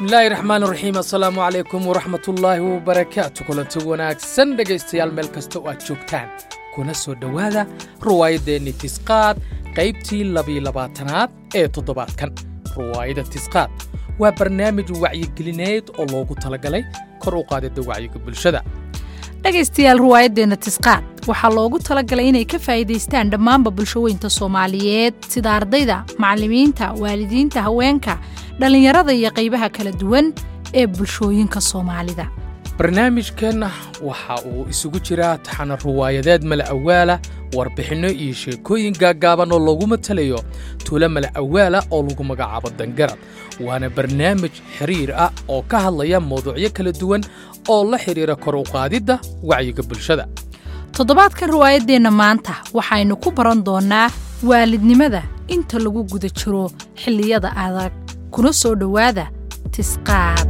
bismillaahi raxmaan raxiim assalaamu calaykum waraxmatullaahi wabarakaatu kulanti wanaagsan dhegaystayaal meel kasta oo aad joogtaan kuna soo dhowaada ruwaayaddeenni tisqaad qaybtii labiyo labaatanaad ee toddobaadkan ruwaayadda tisqaad waa barnaamij wacyigelineed oo loogu talagalay kor u qaadidda wacyiga bulshada dhegaystayaal ruwaayaddeenna tisqaad waxaa loogu talagalay inay ka faa'iidaystaan dhammaanba bulshaweynta soomaaliyeed sida ardayda macallimiinta waalidiinta haweenka dhallinyarada iyo qaybaha kala duwan ee bulshooyinka soomaalida barnaamijkeenna waxa uu isugu jiraa taxana ruwaayadeed mala awaala warbixinno iyo sheekooyin gaaggaaban oo loogu matalayo tuulo mala awaala oo lagu magacaabo dangarad waana barnaamij xiriir ah oo ka hadlaya mawduucyo kala duwan oo la xidhiira kor u qaadidda wacyiga bulshada toddobaadkan riwaayaddeenna maanta waxaynu ku baran doonnaa waalidnimada inta lagu guda jiro xilliyada adag kuna soo dhowaada tisqaad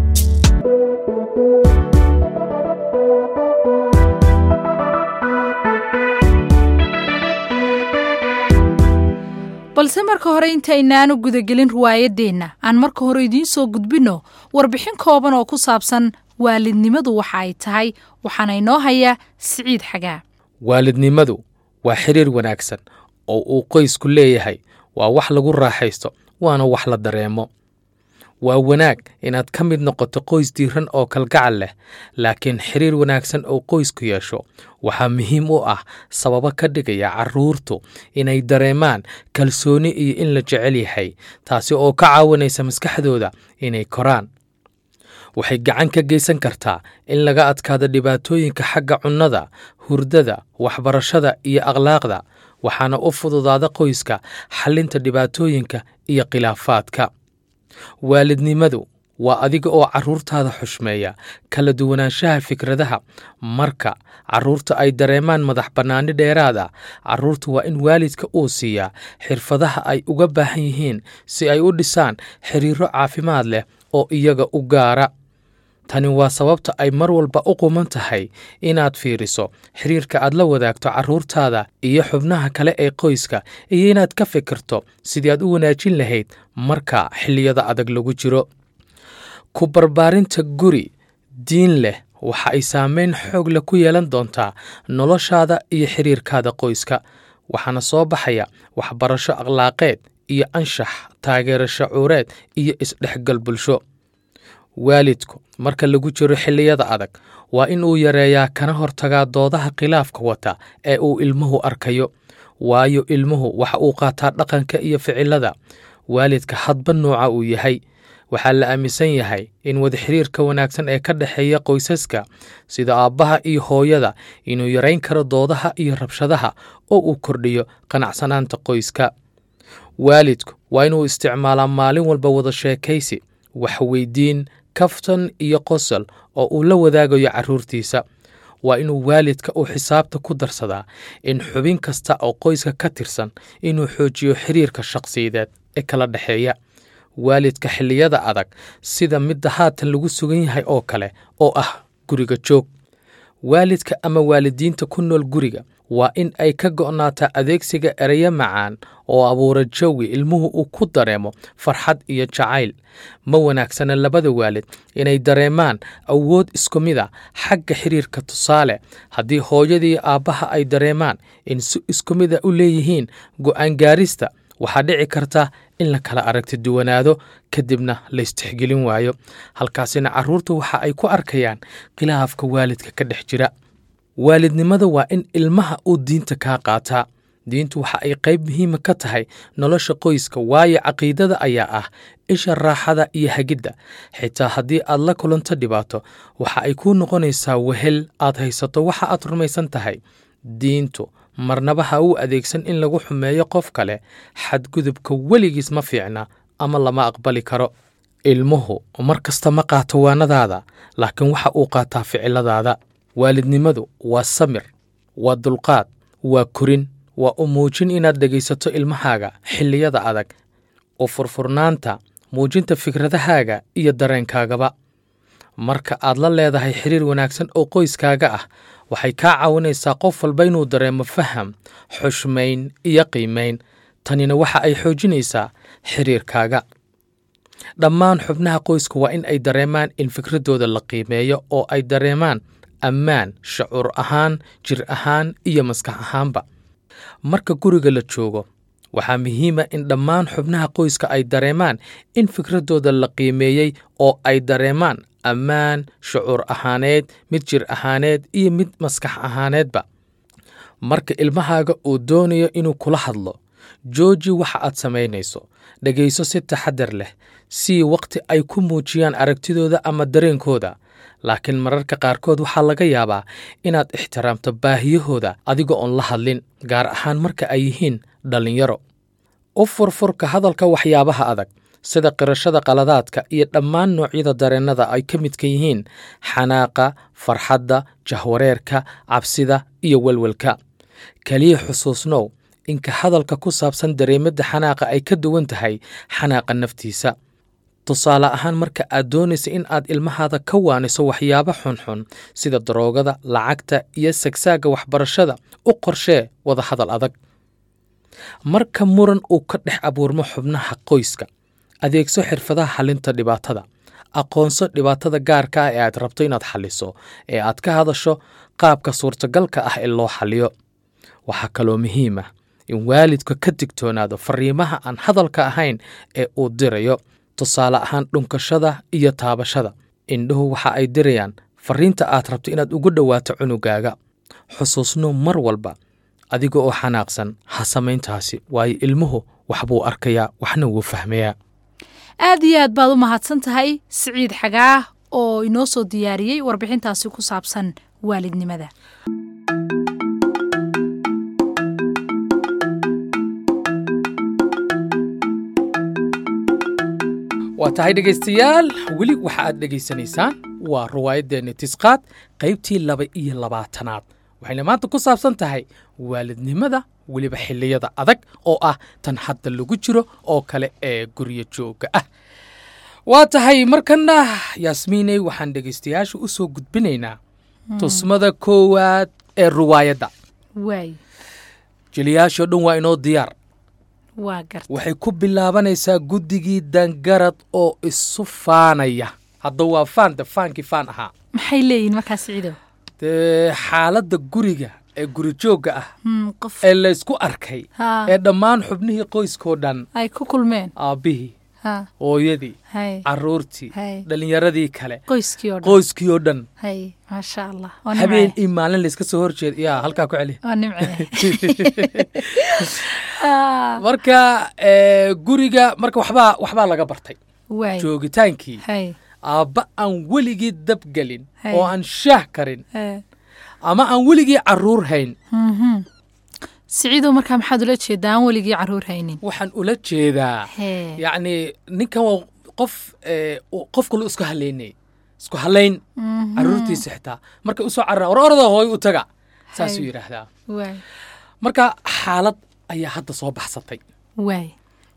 balse marka hore intaynaanu gudagelin riwaayaddeenna aan marka hore idiin soo gudbinno warbixin kooban oo ku saabsan waalidnimadu waxa ay tahay waxaana inoo hayaa siciid xagaa waalidnimadu waa xidhiir wanaagsan oo uu qoysku leeyahay waa wax lagu raaxaysto waana wax la dareemo waa wanaag inaad ka mid noqoto qoys diiran oo kalgacal leh laakiin xidhiir wanaagsan oo qoysku yeesho waxaa muhiim u ah sababo ka dhigaya carruurtu inay dareemaan kalsooni iyo in la jecel yahay taasi oo ka caawinaysa maskaxdooda inay koraan waxay gacan ka geysan kartaa in laga adkaado dhibaatooyinka xagga cunnada hurdada waxbarashada iyo akhlaaqda waxaana u fududaada qoyska xallinta dhibaatooyinka iyo khilaafaadka waalidnimadu waa adiga oo carruurtaada xushmeeya kala duwanaanshaha fikradaha marka carruurta ay dareemaan madax bannaani dheeraad ah carruurta waa in waalidka uu siiyaa xirfadaha ay uga baahan yihiin si ay u dhisaan xiriiro caafimaad leh oo iyaga u gaara tani waa sababta ay mar walba u quman tahay inaad fiiriso xiriirka aad la wadaagto carruurtaada iyo xubnaha kale ee qoyska iyo inaad ka fikirto sidii aad u wanaajin lahayd marka xilliyada adag lagu jiro ku barbaarinta guri diin leh waxa ay saameyn xoog leh ku yeelan doontaa noloshaada iyo xiriirkaada qoyska waxaana soo baxaya waxbarasho akhlaaqeed iyo anshax taageero shacuureed iyo isdhexgal bulsho waalidku marka lagu jiro xilliyada adag waa in uu yareeyaa kana hortagaa doodaha khilaafka wata ee uu ilmuhu arkayo waayo ilmuhu waxa uu qaataa dhaqanka iyo ficilada waalidka hadba nooca uu yahay waxaa la aaminsan yahay in wada xiriirka wanaagsan ee ka dhexeeya qoysaska sida aabbaha iyo hooyada inuu yarayn karo doodaha iyo rabshadaha oo uu kordhiyo qanacsanaanta qoyska waalidku waa inuu isticmaalaa maalin walba wada sheekaysi waxweydiin kaftan iyo qosol oo uu la wadaagayo carruurtiisa waa inuu waalidka uu xisaabta ku darsadaa in xubin kasta oo qoyska ka tirsan inuu xoojiyo xiriirka shakhsiyadeed ee kala dhexeeya waalidka xilliyada adag sida midda haatan lagu sugan yahay oo kale oo ah guriga joog waalidka ama waalidiinta ku nool guriga waa in ay ka go'naataa adeegsiga ereyo macaan oo abuura jawi ilmuhu uu ku dareemo farxad iyo jacayl ma wanaagsana labada waalid inay dareemaan awood isku mid a xagga xiriirka tusaale haddii hooyadii aabbaha ay dareemaan in si isku mid a u leeyihiin go'aan gaarista waxaa dhici karta in la kala aragti duwanaado kadibna laystixgelin waayo halkaasina carruurtu waxa ay ku arkayaan khilaafka waalidka ka dhex jira waalidnimada waa in ilmaha uu diinta kaa qaataa diintu waxa ay qayb muhiima ka tahay nolosha qoyska waayo caqiidada ayaa ah isha raaxada iyo hagidda xitaa haddii aad la kulanto dhibaato waxa ay kuu noqonaysaa wehel aad haysato waxa aad rumaysan tahay diintu marnaba ha uu adeegsan in lagu xumeeyo qof kale xadgudubka weligiis ma fiicna ama lama aqbali karo ilmuhu mar kasta ma qaato waanadaada laakiin waxa uu qaataa ficiladaada waalidnimadu waa samir waa dulqaad waa korin waa u muujin inaad dhegaysato ilmahaaga xilliyada adag u furfurnaanta muujinta fikradahaaga iyo dareenkaagaba marka aad la leedahay xiriir wanaagsan oo qoyskaaga ah waxay kaa caawinaysaa qof walba inuu dareemo faham xushmayn iyo qiimayn tanina waxa ay xoojinaysaa xiriirkaaga dhammaan xubnaha qoysku waa in ay dareemaan in fikraddooda la qiimeeyo oo ay dareemaan ammaan shucuur ahaan jir ahaan iyo maskax ahaanba marka guriga la joogo waxaa muhiima in dhammaan xubnaha qoyska ay dareemaan in fikraddooda la qiimeeyey oo ay dareemaan ammaan shucuur ahaaneed mid jir ahaaneed iyo mid maskax ahaaneedba marka ilmahaaga uu doonayo inuu kula hadlo jooji waxa aad samaynayso dhegayso si taxadar leh sii wakhti ay ku muujiyaan aragtidooda ama dareenkooda laakiin mararka qaarkood waxaa laga yaabaa inaad ixtiraamto baahiyahooda adiga oon la hadlin gaar ahaan marka ay yihiin dhallinyaro u furfurka hadalka waxyaabaha adag sida qirashada qaladaadka iyo dhammaan noocyada dareennada ay ka midka yihiin xanaaqa farxadda jahwareerka cabsida iyo welwelka keliya xusuusnow inka hadalka ku saabsan dareemadda xanaaqa ay ka duwan tahay xanaaqa naftiisa tusaale ahaan marka aad doonaysa in aad ilmahaada ka waaniso waxyaabo xunxun sida daroogada lacagta iyo sagsaagga waxbarashada u qorshee wada hadal adag marka muran uu ka dhex abuurmo xubnaha qoyska adeegso xirfadaha xalinta dhibaatada aqoonso dhibaatada gaarka ah ee aad rabto inaad xalliso ee aad ka hadasho qaabka suurtagalka ah ee loo xalliyo waxaa kaloo muhiim ah in waalidka ka digtoonaado fariimaha aan hadalka ahayn ee uu dirayo tusaale ahaan dhunkashada iyo taabashada indhuhu waxa ay dirayaan fariinta aad rabto inaad ugu dhowaato cunugaaga xusuusno mar walba adiga oo xanaaqsan ha samayntaasi waayo ilmuhu waxbuu arkayaa waxna wuu fahmayaa aad iyo aad baad u mahadsan tahay siciid xagaah oo inoo soo diyaariyey warbixintaasi ku saabsan waalidnimada waa tahay dhegaystayaal weli waxa aad dhegaysanaysaan waa riwaayaddeena tisqaad qaybtii laba iyo labaatanaad waxayna maanta ku saabsan tahay waalidnimada weliba xilliyada adag oo ah tan hadda lagu jiro oo kale ee guryo joogga ah waa tahay markanna yaasmiiney waxaan dhegaystayaasha u soo gudbinaynaa tusmada koowaad ee riwaayadda waay jeliyaashoo dhan waa inoo diyaar waa garta waxay ku bilaabanaysaa guddigii dangarad oo isu faanaya hadda waa faan de faankii faan ahaa maxay leeyihin markaa siciidow dee xaaladda guriga ee guri joogga ah Hmm, qof ee laysku arkay Ha. ee dhammaan xubnihii qoyskoo dhan ay ku kulmeen aabbihii ha hooyadii hay carruurtii Hay. dhallinyaradii kale qoyskii oo dhan qoyskii oo dhan hay maasha allah waa habeen nimce iyo maalin layska soo horjeeda yaa halkaa ku celi waa nimce Ah, marka ee, guriga marka waxbaa waxbaa laga bartay waay joogitaankii hay aabba aan weligii dabgelin Hay. oo aan shaah karin Eh, ama aan weligii carruur hayn mhm. siciidow markaa maxaad ula jeedaa aan weligii carruur haynin waxaan ula jeedaa Hee. yacni ninkan waa qof ee, uu- qof kale isku halaynay isku halayn Mhm. carruurtiisa xitaa markay usoo cararaan war orada hooy u taga saasuu Hay. yidhaahdaa waay marka xaalad ayaa hadda soo baxsatay waay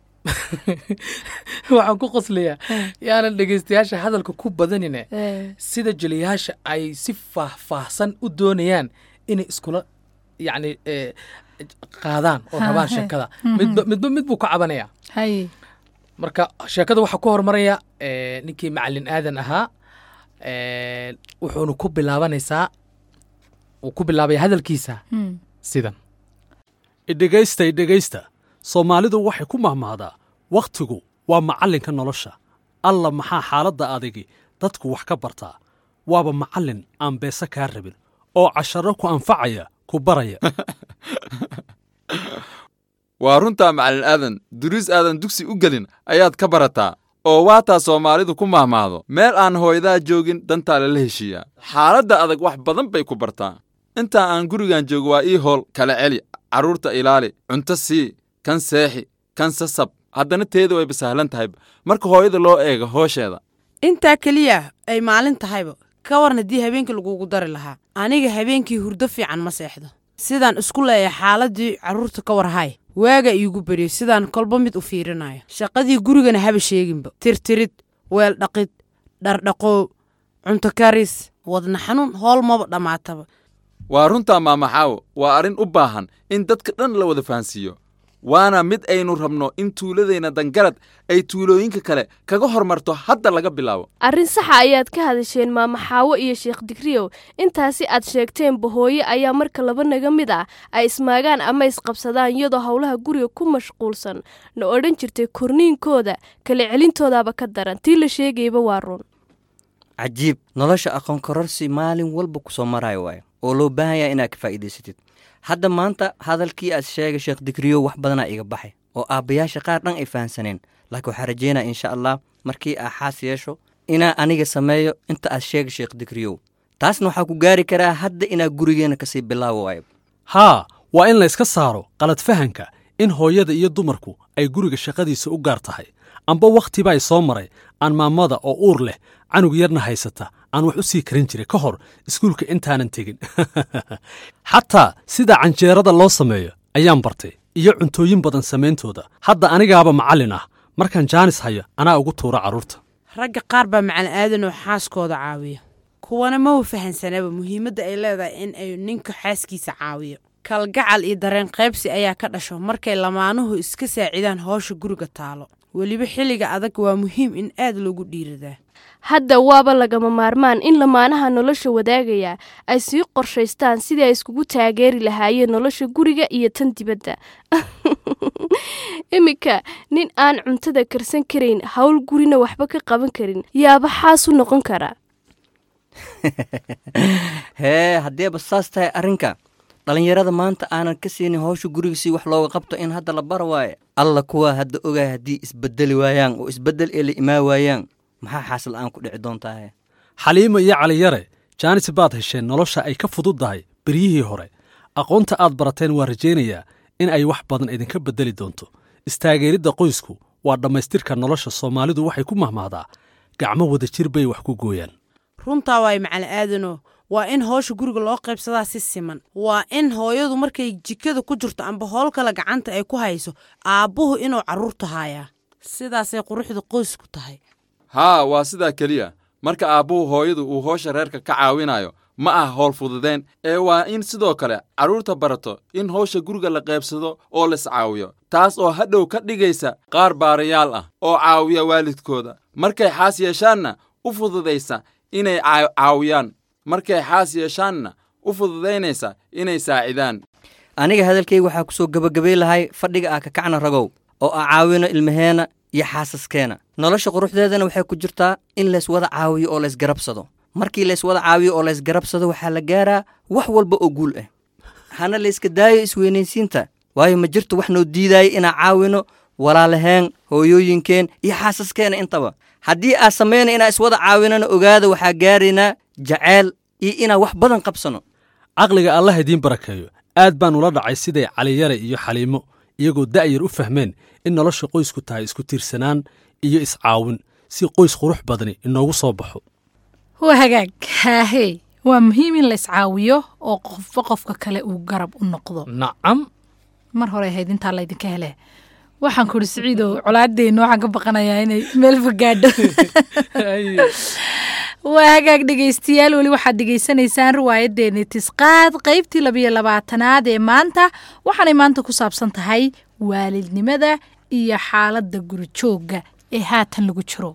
waxaan ku qoslayaa Eh. yaanan dhegaystayaasha hadalka ku badanine Eh, sida jeliyaasha ay si faahfaahsan u doonayaan inay iskula yacni ee, qaadaan oo Ha, rabaan he. sheekada midba midba mid buu ka cabanayaa hay marka sheekada waxaa ku horumaraya ee, ninkii macalin aadan ahaa ee, wuxuuna ku bilaabanaysaa uu ku bilaabaya hadalkiisa Hmm. sidan idhegaysta idhegaysta soomaalidu waxay ku mahmahdaa wakhtigu waa macallinka nolosha alla maxaa xaaladda adigi dadku wax ka bartaa waaba macallin aan beese kaa rabin oo casharo ku anfacaya ku baraya waa runtaa macalin aadan duruus aadan dugsi u gelin ayaad ka barataa oo waataa soomaalidu ku mahmaahdo meel aan hooyadaa joogin dantaa lala heshiiyaa xaaladda adag wax badan bay ku bartaa intaa aan gurigan joogo waa ii howl kala celi carruurta ilaali cunto sii kan seexi kan sasab haddana teeda wayba sahlan tahay marka hooyada loo eego hoosheeda intaa keliya ay maalin tahayba ka waran haddii habeenkii lagugu dari lahaa aniga habeenkii hurdo fiican ma seexdo sidaan isku leeya xaaladii carruurta ka warhay waaga iigu beriyo sidaan kolba mid u fiirinayo shaqadii gurigana haba sheeginba tirtirid weel dhaqid dhardhaqoow cunto karis wadna xanuun hool maba dhammaataba waa runtaa maamaxaawo waa arrin u baahan in dadka dhan la wada fahansiiyo waana mid aynu rabno in tuuladeenna dangarad ay tuulooyinka kale kaga hormarto hadda laga bilaabo arrin saxa ayaad ka hadasheen maama xaawo iyo sheekh digriyow intaasi aad sheegteenba hooye ayaa marka laba naga mid ah ay ismaagaan ama isqabsadaan iyadoo howlaha guriga ku mashquulsan na odhan jirtay korniinkooda kala celintoodaaba ka daran tii la sheegayba waa run cajiib nolosha aqoon kororsi maalin walba ku soo maraayo waayo oo loo baahan yahay inaad ka faa'iidaysatid hadda maanta hadalkii aad sheegay sheekh digriyow wax badanaa iga baxay oo aabbayaasha qaar dhan ay fahansaneen laakiin waxaa rajeynaya insha allah markii aa xaas yeesho inaa aniga sameeyo inta aad sheegay sheekh digriyow taasna waxaa ku gaari karaa hadda inaa gurigeenna kasii bilaawo waayo haa waa in layska saaro qalad fahanka in hooyada iyo dumarku ay guriga shaqadiisa u gaar tahay amba wakhtiba ay soo maray aan maamada oo uur leh canug yarna haysata aan wax u sii karin jiray ka hor iskuulka intaanan tegin xataa sida canjeerada loo sameeyo ayaan bartay iyo cuntooyin badan samayntooda hadda anigaaba macallin ah markaan jaanis hayo anaa ugu tuura carruurta ragga qaar baa macalin aadan oo xaaskooda caawiya kuwana ma u fahansanaba muhiimadda ay leedahay in ay ninka xaaskiisa caawiyo kalgacal iyo dareen qaybsi ayaa ka dhasho markay lamaanuhu iska saacidaan howsha guriga taalo weliba xilliga adag waa muhiim in aad loogu dhiiradaa hadda waaba lagama maarmaan in lamaanaha nolosha wadaagaya ay sii qorshaystaan sidii ay iskugu taageeri lahaayeen nolosha guriga iyo tan dibadda iminka nin aan cuntada karsan karayn howl gurina waxba ka qaban karin yaaba xaas u noqon kara hee haddeeba saas tahay arrinka dhallinyarada maanta aanan ka siinin howsha guriga si wax looga qabto in hadda la bara waaye alla kuwaa hadda ogaay haddii isbedeli waayaan oo isbeddel ee la imaa waayaan maxaa xaasal aan ku dhici doontahe xaliimo iyo caliyare jaanis baad hesheen nolosha ay ka fududdahay beryihii hore aqoonta aad barateen waa rajaynayaa in ay wax badan idinka beddeli doonto istaageeridda qoysku waa dhammaystirka nolosha soomaalidu waxay ku mahmahdaa gacmo wada jir bay wax ku gooyaan runtaa waay macalin aadano waa in howsha guriga loo qaybsadaa si siman waa in hooyadu markay jikada ku jirto amba howl kale gacanta ay ku hayso aabbuhu inuu carruurta haayaa sidaasay quruxda qoysku tahay haa waa sidaa keliya marka aabbuhu hooyadu uu howsha reerka ka caawinayo ma ah howl fududeen ee waa in sidoo kale carruurta barato in howsha guriga la qaybsado oo las caawiyo taas oo hadhow ka dhigaysa qaar baarayaal ah oo caawiya waalidkooda markay xaas yeeshaanna u fududaysa inay caawiyaan markay xaas yeeshaanna u fududaynaysa inay saacidaan aniga hadalkayga waxaa ku soo gebagabay lahay fadhiga ah kakacna ragow oo ah caawino ilmaheenna iyo xaasaskeena nolosha quruxdeedana waxay ku jirtaa in lays wada caawiyo oo laysgarabsado markii lays wada caawiyo oo laysgarabsado waxaa la gaaraa wax walba oo guul ah hana layska daayo isweynaysiinta waayo ma jirto wax noo diidaaya inaan caawino walaalaheen hooyooyinkeen iyo xaasaskeena intaba haddii aad samayna inaan iswada caawinana ogaada waxaa gaaraynaa jaceyl iyo inaan wax badan qabsano caqliga allah idiin barakeeyo aad baan ula dhacay siday caliyare iyo xaliimo iyagoo da'yar u fahmeen in nolosha qoysku tahay isku tiirsanaan iyo iscaawin si qoys qurux badani inoogu soo baxo waa hagaag haahee waa muhiim in la iscaawiyo oo qofba qofka kale uu garab u noqdo nacam mar hore ahayd intaa laydinka hele waxaan ku idhi siciidow colaaddeenna waxaan ka baqanayaa inay meelfa gaadho waa hagaag dhegaystayaal weli waxaad dhegaysanaysaan riwaayaddeenni tisqaad qaybtii labiyo labaatanaad ee maanta waxaanay maanta ku saabsan tahay waalidnimada iyo xaaladda gurijoogga ee haatan lagu jiro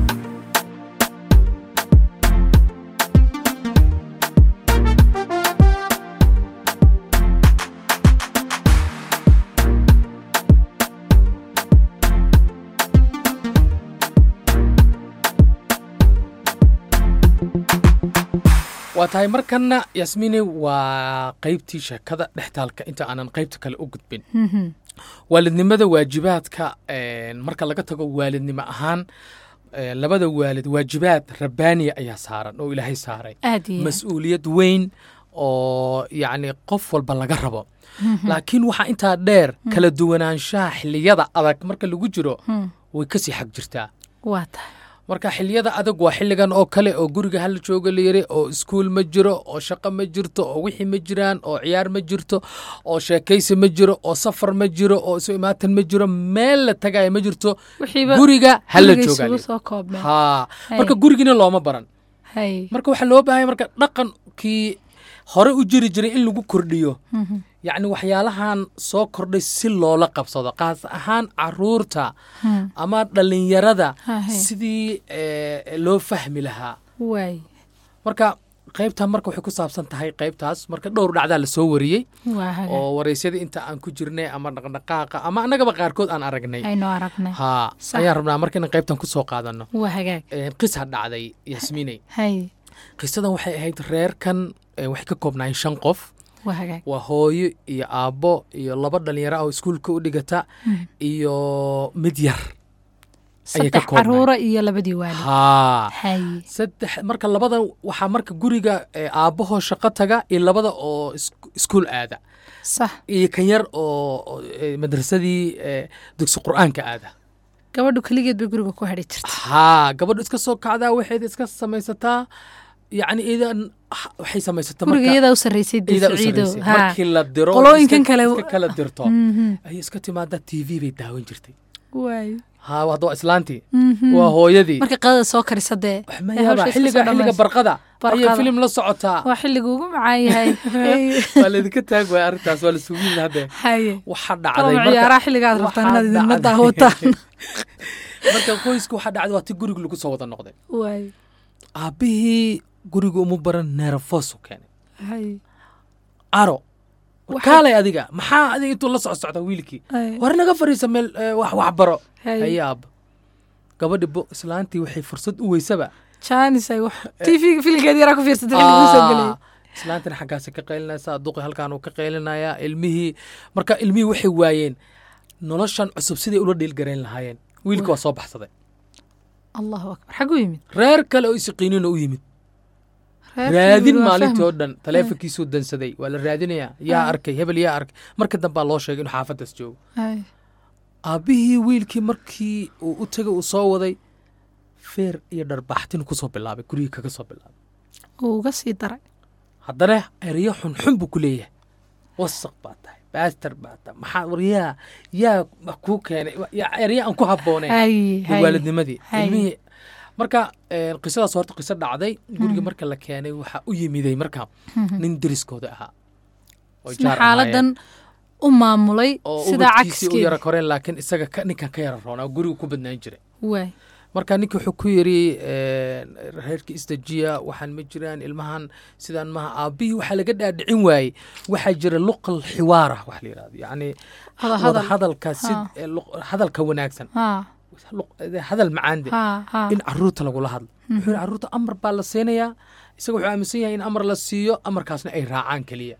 waa tahay markanna yasmiine waa qaybtii sheekada dhextaalka inta aanan qaybta kale u gudbin waalidnimada waajibaadka marka laga tago waalidnimo ahaan labada waalid waajibaad rabbaaniya ayaa saaran oo ilaahay saaray aad iyo aad. mas-uuliyad weyn oo yacni qof walba laga rabo laakiin waxaa intaa dheer kala duwanaanshaha xilliyada adag marka lagu jiro way kasii xag jirtaa waa tahay marka xilliyada adag waa xilligan oo kale oo guriga hala jooga la yiri oo iskuul ma jiro oo shaqo ma jirto oo wixii ma jiraan oo ciyaar ma jirto oo sheekaysi ma jiro oo safar ma jiro oo isu imaatan ma jiro meel la tagaya ma jirto wixiiba guriga hala guriga jooga isugu soo koobmeen ha Hay. marka gurigina looma baran hay marka waxaa loo baahanya marka dhaqankii hore u jiri jiray in lagu kordhiyo yacni waxyaalahan soo kordhay si loola qabsado qaas ahaan caruurta ama dhallinyarada Hahe. sidii eh, loo fahmi lahaa waay marka qaybtan marka waxay ku saabsan tahay qaybtaas marka dhowr dhacdaa lasoo wariyey waa hagaag oo waraysyada inta aan ku jirnay ama dhaqdhaqaaqa ama annagaba qaarkood aan aragnay aynu aragnay haa Sax. ayaan rabnaa marka inaan qaybtan ku soo qaadano waa hagaag Eh, qisa dhacday yasmiiney hay qisadan waxay ahayd reerkan eh, waxay ka koobnaayeen shan qof waa hagaag waa hooyo iyo aabbo iyo laba dhalinyaro ah oo iskuulka u dhigata iyo mid yar ayay ka saddex koobnaayeen. caruura iyo labadii waalid haa hay saddex marka labadan waxaa marka guriga eh, aabbahoo shaqo taga iyo labada oo is- iskuul aada sax iyo kan yar oo oo, eh, madrasadii eh, dugsi qur'aanka aada gabadhu keligeed bay guriga ku hadhi jirta haa gabadhu iska soo kacdaa waxayd iska samaysataa yacni idan ah, waxay samaysataa guriga marka iyadaa u sarraysay dee iyadaa u saciido sarraysay. haa markii la diro Qolooyinkan iska- kale- iska kala dirto Mhm. ayay iska timaadaa t v bay daawan jirtay waay haa hadda waa islaantii Mhm. waa hooyadii markay qadada soo karisa dee wax ma ee yaaba hawsha iska xilliga soo xilliga dhammaysa. barqada ayay Barqada. filim la socotaa waa xilliga ugu macaan yahay Hay. waa laydinka taag waaya arrintaas waa la sugiin hadde haye waxaa kalama dhacday marka- ciyaaraha xilligaad rabtaan waxaa inaad idinla dhacday- daawataan marka qoyska waxaa dhacday waa ti guriga lagu soo wada noqday waay aabbihii guriga uma baran neerafos u keenay haye aro Waxay- kaalay adiga maxaa adiga intuu la soco socda wiilkii Haye. war naga fariisa meel eh, wax wax baro Haye. haye aabba gabadhi bo islaantii waxay fursad u weysaba jaanis ay wax tv filinkeed yaraa ku fiirsatay xilliga uu soo gelay Ah, islaantana xaggaasay ka qaylinaysaa duqi halkaan uu ka qaylinayaa ilmihii marka ilmihii waxay waayeen noloshan cusub siday ula dhiilgarayn lahaayeen wiilka waa soo baxsaday allahu akbar xagu yimid reer kale oo isiqiinina u yimid Reerkii raadin waa maalintii oo fahmi. dhan taleefonkiisuu dansaday waa la raadinayaa yaa Ah. arkay hebel yaa arkay marka dambaa loo sheegay inuu xaafaddaas joogo Haye. aabbihii wiilkii markii uu u tegay uu soo waday feer iyo dharbaxtin kusoo bilaabay gurigii kaga soo bilaabay uu uga sii daray haddana ereyo xunxun buu ku leeyahay wasaq baa tahay baastar baa tahay maxaa war yaa yaa wax kuu keenay yaa ereyo aan ku habbooneyn haye iyo haye waalidnimadii Hay. ilmihii marka eh, qisadaas horta qiso dhacday guriga marka la keenay waxaa u yimiday marka nin deriskooda ahaa oo isna jaar xaaladan u maamulay oo sidaa ubadkiisii u yara cagskeeda koreen laakiin isaga ka- ninkan ka yara roonaa gurigu ku badnaan jiray waay marka ninki wuxuu ku yidhi eh, reerkii isdajiya waxaan ma jiraan ilmahan sidaan maha aabbihii waxaa laga dhaadhicin waayey waxaa jira luqal xiwaara wax la yidhahdo yacni Wada hadal. wada hadalka sid Ha. eh, luq- hadalka wanaagsan haa luq- eh, hadal macaande haa haa in caruurta lagula hadlo wuxuu yidhi caruurta amar baa la siinayaa isaga wuxuu aaminsan yahay in amar la siiyo amarkaasna ay raacaan keliya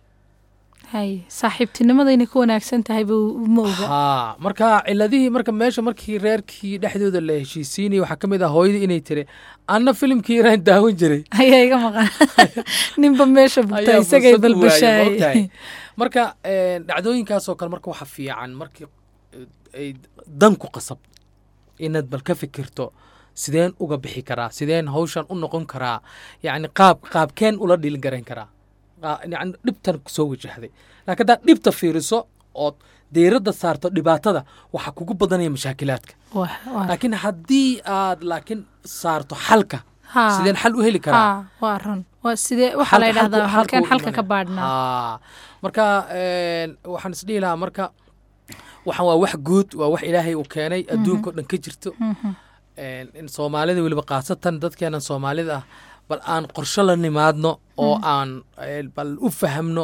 haye saaxiibtinimada inay ku wanaagsan tahay buu ma oga haa marka ciladihii marka meesha markii reerkii dhexdooda la heshiisiinayay waxaa ka mid ah hooyadii inay tiri anna filimkii iraan daawan jiray ayaa iga maqan ninba meesha bugta ayaa isagay fursad u waayay, ma ogtahay? balbashaay marka eh, dhacdooyinkaasoo kale marka waxa fiican markii eh, ay dan ku qasab inaad bal ka fikirto sideen uga bixi karaa sideen hawshan u noqon karaa yacni qaab qaabkeen ula dhiilin garayn karaa Qaa- yacni dhibtan kusoo wajahday laakiin haddaad dhibta fiiriso ood diiradda saarto dhibaatada waxaa kugu badanaya mashaakilaadka laakiin haddii aad laakiin saarto xalka Haa. sideen xal u heli karaa haa waa run waa sidee waxaa la Xalka- yidhahdaa xalku- halkeen xalku xalka ka imanaya. baadhnaa Haa. marka een, waxaan isdhihi lahaa marka waxaan waa wax guud waa wax ilaahay uu keenay adduunka o dhan ka jirto Een, in soomaalida weliba khaasatan dadkeenan soomaalida ah bal aan qorsho la nimaadno oo aan een, bal u fahamno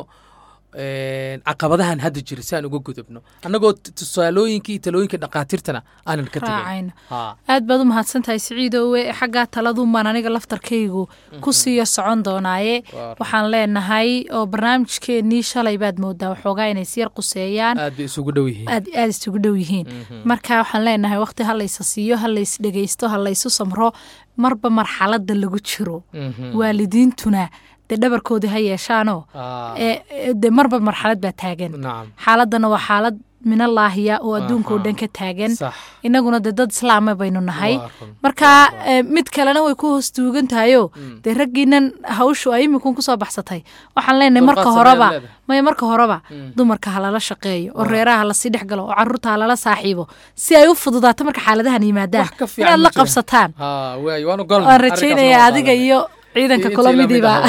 een, caqabadahan hadda jira si aan uga gudubno annagoo t- tusaalooyinka iyo talooyinka dhakhaatiirtana aanan ka tegayn raacayna Haa. aad baad u mahadsan tahay siciidowe xaggaa taladumaan aniga laftarkaygu ku siiyo socon doonaaye Waa waxaan leenahay oo barnaamijkeennii shalay baad moodaa waxoogaa inay siyar quseeyaan aad bay isugu dhow yihiin aad aad isugu dhow yihiin marka waxaan leenahay waqti ha laysa siiyo ha lays dhegaysto ha laysu samro marba marxaladda lagu jiro Mhm. waalidiintuna dee dhabarkoodii ha yeeshaanoo Aa, ee ee, dee marba marxalad baa taagan nacam xaaladana waa xaalad minallaahiya oo adduunka oo Aha. dhan ka taagan sax innaguna dee dad islaama baynu nahay Waa run. marka ee, mid kalena way ku hoos tuugan tahayoo dee raggiinan hawshu ay iminkun kusoo baxsatay waxaan leenahay marka Dulqaad horeba sameeyaad leedahay. maya marka horeba dumarka ha lala shaqeeyo oo reeraha ha lasii dhex galo oo carruurta ha lala saaxiibo si ay u fududaato marka xaaladahan yimaadaan Wax ka fiican inaad ma la jiro. qabsataan haa waay waan ogolnahay waan arrinkaas rajaynayaa waan adiga qaadanay. iyo ciidanka Intii kula la mid midiiba ahaba.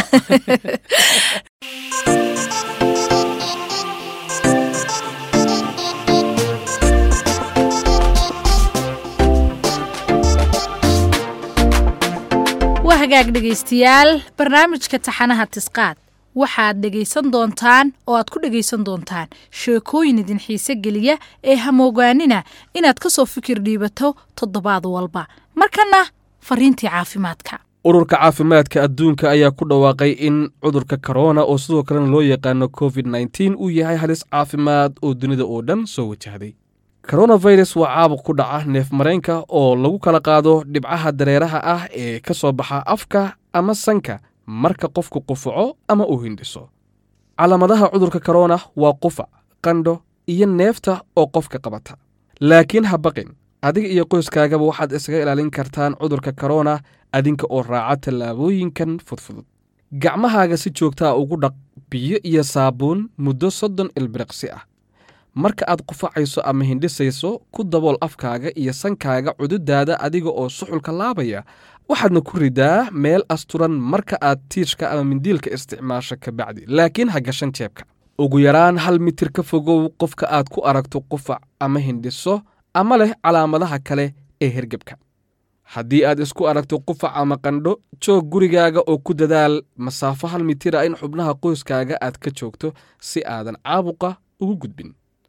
waa hagaag dhegaystayaal barnaamijka taxanaha tisqaad waxaad dhegaysan doontaan oo aad ku dhegaysan doontaan sheekooyin idin xiise geliya ee hamoogaanina inaad ka soo fikir dhiibato toddobaad walba markana fariintii caafimaadka ururka caafimaadka adduunka ayaa ku dhawaaqay in cudurka korona oo sidoo kalena loo yaqaano covid nteen uu yahay halis caafimaad oo dunida oo dhan soo wajahday koronafirus waa caabuq ku dhaca neef mareenka oo lagu kala qaado dhibcaha dareeraha ah ee ka soo baxa afka ama sanka marka qofku qufaco ama uu hindhiso calaamadaha cudurka korona waa qufac qandho iyo neefta oo qofka qabata laakiin ha baqin adiga iyo qoyskaagaba waxaad isaga ilaalin kartaan cudurka korona adinka oo raaca tallaabooyinkan fudfudud gacmahaaga si joogtaa ugu dhaq biyo iyo saabuun muddo soddon ilbiriqsi ah marka aad qufacayso ama hindhisayso ku dabool afkaaga iyo sankaaga cududaada adiga oo suxulka laabaya waxaadna ku ridaa meel asturan marka aad tiishka ama mindiilka isticmaasho kabacdi laakiin ha gashan jeebka ugu yaraan hal mitir ka fogow qofka aad ku aragto qufac ama hindhiso ama leh calaamadaha kale ee hergebka haddii aad isku aragto qufac ama qandho joog gurigaaga oo ku dadaal masaafo hal mitira in xubnaha qoyskaaga aad ka joogto si aadan caabuqa ugu gudbin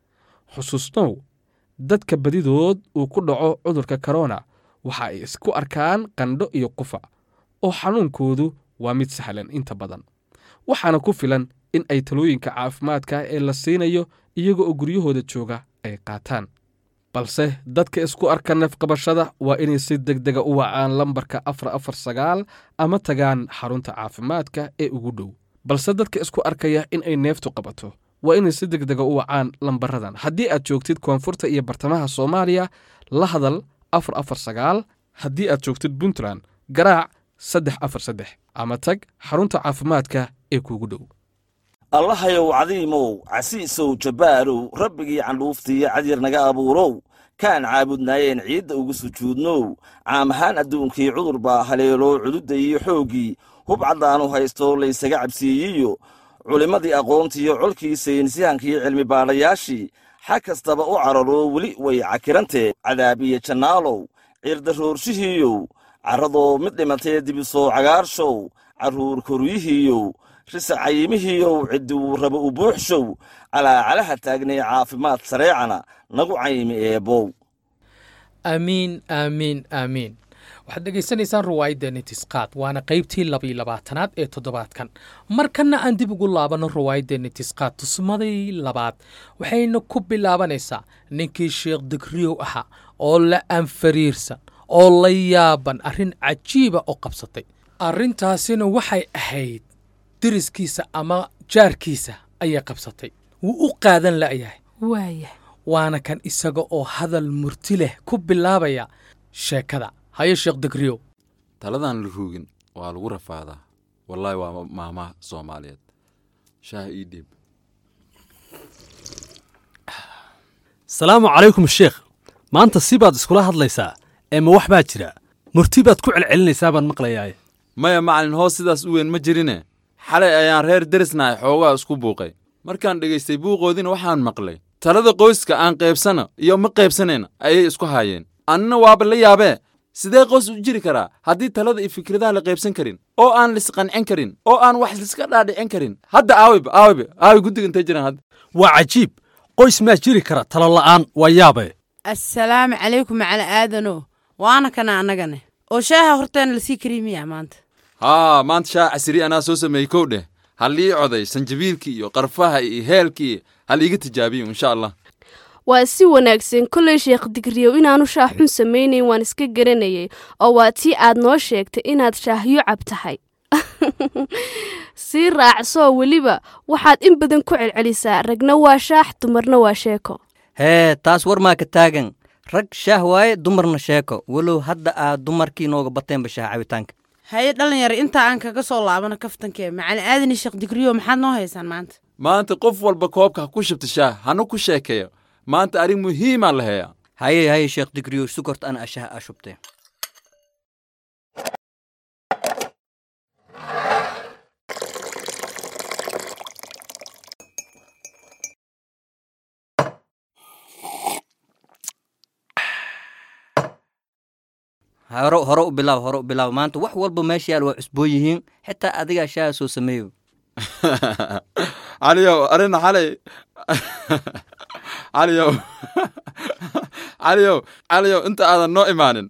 xusuusnow dadka badidood uu ku dhaco cudurka korona waxa ay isku arkaan qandho iyo qufac oo xanuunkoodu waa mid sahlan inta badan waxaana ku filan in ay talooyinka caafimaadka ee la siinayo iyaga oo guryahooda jooga ay qaataan balse dadka isku arka neefqabashada waa inay si deg dega u wacaan lambarka afar afar sagaal ama tagaan xarunta caafimaadka ee ugu dhow balse dadka isku arkaya in ay neeftu qabato waa inay si deg dega u wacaan lambaradan haddii aad joogtid koonfurta iyo bartamaha soomaaliya la hadal afar afar sagaal haddii aad joogtid puntland garaac saddex afar saddex ama tag xarunta caafimaadka ee kuugu dhow allahayow cadiimow casiisow jabbaarow rabbigii candhuuftiiyo cadyar naga abuurow kaan caabudnaayeen ciidda ugu sujuudnow caam ahaan adduunkii cudur baa haleeloo cududda iyo xooggii hub caddaanu haysto laysaga cabsiiyiyo culimmadii aqoontiiyo colkii saynisyahankii cilmi baadhayaashii xag kastaba u cararoo weli way cakirantee cadaab iyo jannaalow ciirdaroorshihiiyow carradoo mid dhimatee dibisoo cagaarshow carruur koryihiiyow risa cayimihiiyow cidduu raba u buuxshow calaacalaha taagnay caafimaad sareecana nagu caymi eebbow aamiin aamiin aamiin waxaad dhegaysanaysaan ruwaayaddeeni tisqaad waana qaybtii labiyo labaatanaad ee toddobaadkan markanna aan dib ugu laabanno ruwaayaddeeni tisqaad tusmadii labaad waxayna ku bilaabanaysaa ninkii sheekh digriyow ahaa oo la anfariirsan oo la yaaban arrin cajiiba oo qabsatay arrintaasina waxay ahayd deriskiisa ama jaarkiisa ayay qabsatay wuu u qaadan la'yahay waaya waana kan isaga oo hadal murti leh ku bilaabaya sheekada haye sheekh digriyow taladan la ruugin waa lagu rafaadaa wallaahi waa maamaha soomaaliyeed shaah ii dhiib salaamu calaykum sheekh maanta si baad iskula hadlaysaa ee ma wax baa jira murti baad ku celcelinaysaa baan maqlayaaye maya macalin hoos sidaas u weyn ma jirine xalay ayaan reer derisnahay xoogaa isku buuqay markaan dhegaystay buuqoodiina waxaan maqlay talada qoyska aan qaybsana iyo ma qaybsanayna ayay isku haayeen annina waaba la yaabee sidee qoys u jiri karaa haddii talada iyo fikradaha la qaybsan karin oo aan lisqancin karin oo aan wax liska dhaadhicin karin hadda aawiba aawiba aawi guddiga intay jiraan hadda waa cajiib qoys maa jiri kara talo la'aan waa yaabe assalaamu calaykum macala aadano waana kana annagane oo shaaha horteena lasii kariimiyaa maanta haa maanta shaah casiri anaa soo sameeyey kow dheh halii coday sanjabiilkii iyo qarfaha iyo heelkii haliiga tijaabiyo insha allah waa si wanaagsan kolley sheekh digriyow inaanu shaah xun samaynayn waan iska garanayay oo waa tii aad noo sheegtay inaad shaahyo cab tahay sii raacsoo weliba waxaad in badan ku celcelisaa ragna waa shaax dumarna waa sheeko hee taas war maa ka taagan rag shaah waaye dumarna sheeko walow hadda aad dumarkii nooga bateenba shaah cabitaanka haye dhalinyaro intaa aan kaga soo laabano kaftankee macali aadani sheekh digriyo maxaad noo haysaan maanta maanta qof walba koobka ha ku shubta shaah hana ku sheekeeyo maanta arrin muhiimaa la heeyaa haye haye sheekh digriyo sukort ana ashaha aa shubtee hore hore u bilaab hore u bilaab maanta wax walba meesha yaal waa cusboon yihiin xitaa adigaa shaaha soo sameeyo caliyow arina xalay caliyow caliyow caliyow inta aadan noo imaanin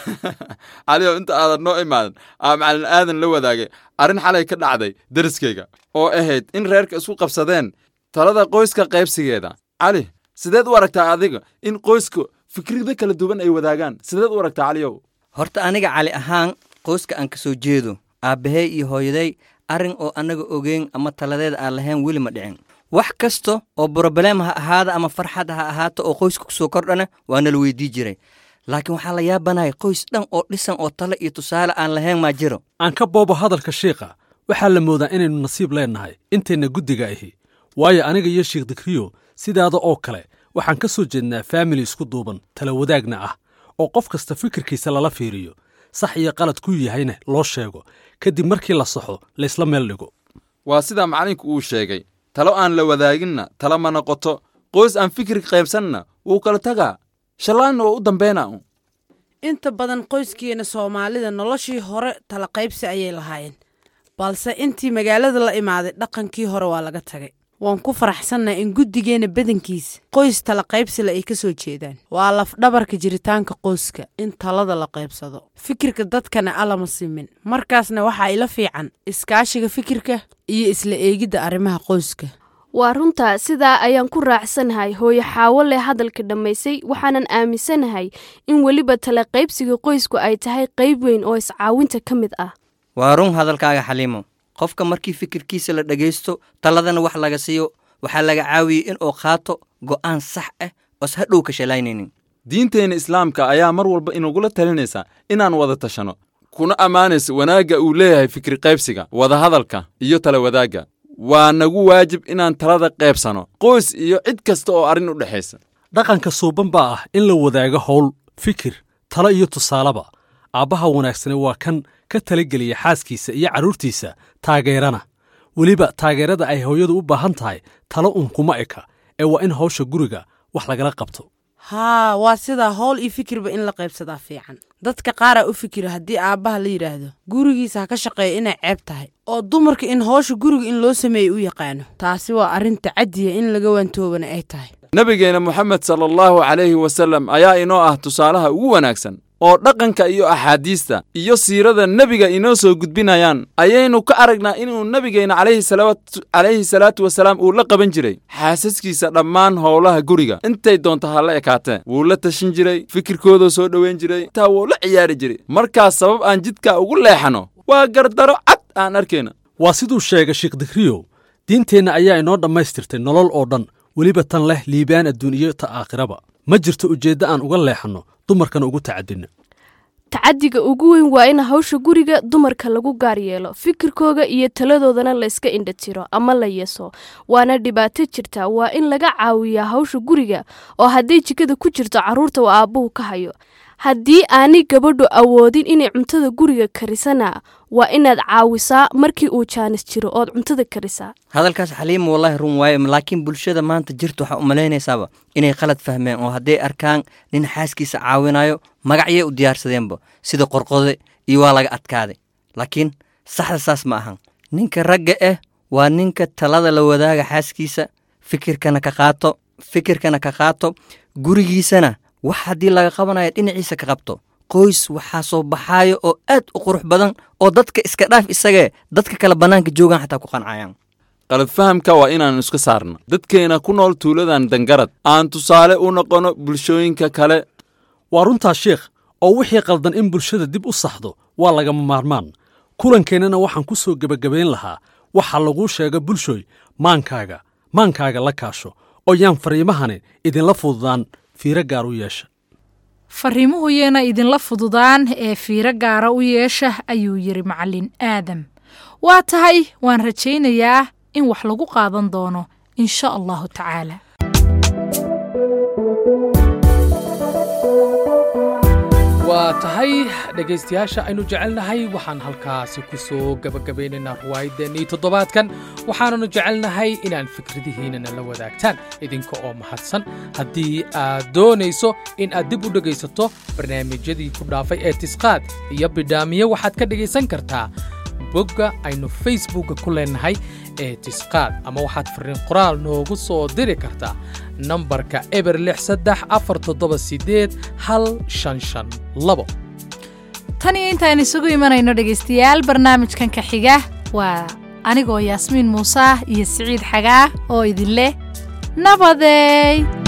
caliyow inta aadan noo imaanin aa macalin aadan la wadaagay arrin xalay ka dhacday deriskayga oo ahayd in reerka isku qabsadeen talada qoyska qaybsigeeda cali sideed u aragtaa adiga in qoyska fikrida kala duwan ay wadaagaan sideed u aragtaa caliyow horta aniga cali ahaan qoyska aan ka soo jeedo aabbahey iyo hooyaday arrin oo annaga ogeyn ama taladeeda aan lahayn weli ma dhicin wax kasta oo broblem ha ahaada ama farxad ha ahaato oo qoyska ku soo kordhana waa nala weydii jiray laakiin waxaa la yaabanahay qoys dhan oo dhisan oo tale iyo tusaale aan lahayn maa jiro aan ka boobo hadalka shiikha waxaa la moodaa inaynu nasiib leennahay intayna guddiga ahi waayo aniga iyo shiikh dikriyo sidaada oo kale waxaan ka soo jeednaa faamili isku duuban tala wadaagna ah oo qof kasta fikirkiisa lala fiiriyo sax iyo qalad ku yahayna loo sheego kadib markii la saxo laysla meel dhigo waa sidaa macallinku uu sheegay talo aan la wadaaginna talo ma noqoto qoys aan fikir qaybsanna wuu kala tagaa shallaanna oo u dambayna un inta badan qoyskeena soomaalida noloshii hore tala qaybsi ayay lahaayeen balse intii magaalada la imaaday dhaqankii hore waa laga tagay waan ku faraxsannahay in guddigeenna badankiisa qoys tala qaybsile ay ka soo jeedaan waa lafdhabarka jiritaanka qoyska in talada la qaybsado fikirka dadkana alama simin markaasna waxaa ila fiican iskaashiga fikirka iyo isla eegidda arrimaha qoyska waa runtaa sidaa ayaan ku raacsanahay hooyo xaawo leh hadalka dhammaysay waxaanan aaminsanahay in weliba tala qaybsiga qoysku ay tahay qayb weyn oo iscaawinta ka mid ah waa run hadalkaaga xaliimo qofka markii fikirkiisa la dhegaysto taladana wax laga siiyo waxaa laga caawiyey in uu qaato go'aan sax ah oos hadhow ka shalaynaynin diinteenna islaamka ayaa mar walba inagula talinaysa inaan wada tashanno kuna ammaanaysa wanaagga uu leeyahay fikri qaybsiga wadahadalka iyo tala wadaagga waa nagu waajib inaan talada qaybsano qoys iyo cid kasta oo arrin u dhexaysa dhaqanka suuban baa ah in la wadaago howl fikir talo iyo tusaaleba aabbaha wanaagsani waa kan ka talageliya xaaskiisa iyo carruurtiisa taageerana weliba taageerada ay hooyadu u baahan tahay talo un kuma eka ee waa in hawsha guriga wax lagala qabto haa waa sidaa howl iyo fikirba in la qaybsadaa fiican dadka qaaraa u fikira haddii aabbaha la yidhaahdo gurigiisa ha ka shaqeeya inay ceeb tahay oo dumarka in howsha guriga in loo sameeya u yaqaano taasi waa arrin tacadiya in laga waantoobana ay tahay nebigeenna moxamed sala allahu calayhi wasallam ayaa inoo ah tusaalaha ugu wanaagsan oo dhaqanka iyo axaadiista iyo siirada nebiga inoo soo gudbinayaan ayaynu ka aragnaa inuu nebigeenna calayhi salaatu wasalaam uu la qaban jiray xaasaskiisa dhammaan howlaha guriga intay doonto ha la ekaatee wuu la tashin jiray fikirkoodoo soo dhoweyn jiray taa wuu la ciyaari jiray markaas sabab aan jidka ugu leexanno waa gardaro cad aan arkayna waa siduu sheegay sheekh dikriyow diinteenna ayaa inoo dhammaystirtay nolol oo dhan weliba tan leh liibaan adduun iyo ta aakhiraba ma jirto ujeeddo aan uga leexanno dumarkana ugu tacadinno tacadiga ugu weyn waa in hawsha guriga dumarka lagu gaar yeelo fikirkooga iyo taladoodana layska indha tiro ama la yeeso waana dhibaato jirta waa in laga caawiyaa hawsha guriga oo hadday jikada ku jirto carruurta uu aabbuhu ka hayo haddii aanay gabadhu awoodin inay cuntada guriga karisana waa inaad caawisaa markii uu jaanis jiro ood cuntada karisaa hadalkaas xaliima wallaahi run waaye laakiin bulshada maanta jirta waxaa u malaynaysaaba inay qalad fahmeen oo hadday arkaan nin xaaskiisa caawinayo magacyay u diyaarsadeenba sida qorqode iyo waa laga adkaaday laakiin saxda saas ma ahan ninka ragga ah waa ninka talada la wadaaga xaaskiisa fikirkana ka qaato fikirkana ka qaato gurigiisana wax haddii laga qabanayo dhinaciisa ka qabto qoys waxaa soo baxaayo oo aad u qurux badan oo dadka iska dhaaf isagee dadka kale bannaanka joogaan xataa ku qancayaan qalad fahamka waa inaannu iska saarno dadkeena ku nool tuuladan dangarad aan tusaale u noqonno bulshooyinka kale waa runtaa sheekh oo wixii qaldan in bulshada dib u saxdo waa lagama maarmaan kulankeenana waxaan ku soo gebagabayn lahaa waxaa laguu sheega bulshooy maankaaga maankaaga la kaasho oo yaan fariimahani idinla fududaan fiiro gaar u yeesha fariimuhu yeena idinla fududaan ee fiiro gaara u yeesha ayuu yidhi macallin aadam waa tahay waan rajaynayaa in wax lagu qaadan doono in sha allahu tacaala waa waa tahay dhegaystayaasha aynu jecelnahay waxaan halkaasi ku soo gebagabaynaynaa ruwaayaddeenii toddobaadkan waxaananu jecelnahay inaan fikradihiinana la wadaagtaan idinka oo mahadsan haddii aad doonayso in aad dib u dhegaysato barnaamijyadii ku dhaafay ee tisqaad iyo bidhaamiye waxaad ka dhegaysan kartaa bogga aynu facebookka ku leenahay ee tisqaad ama waxaad fariin qoraal noogu soo diri kartaa nambarka eber lix saddex afar toddoba siddeed hal shan shan labo tan iyo intaan isugu imanayno dhegaystayaal barnaamijkan ka xiga waa anigoo yaasmiin muuse iyo siciid xagaa oo idin leh nabadeey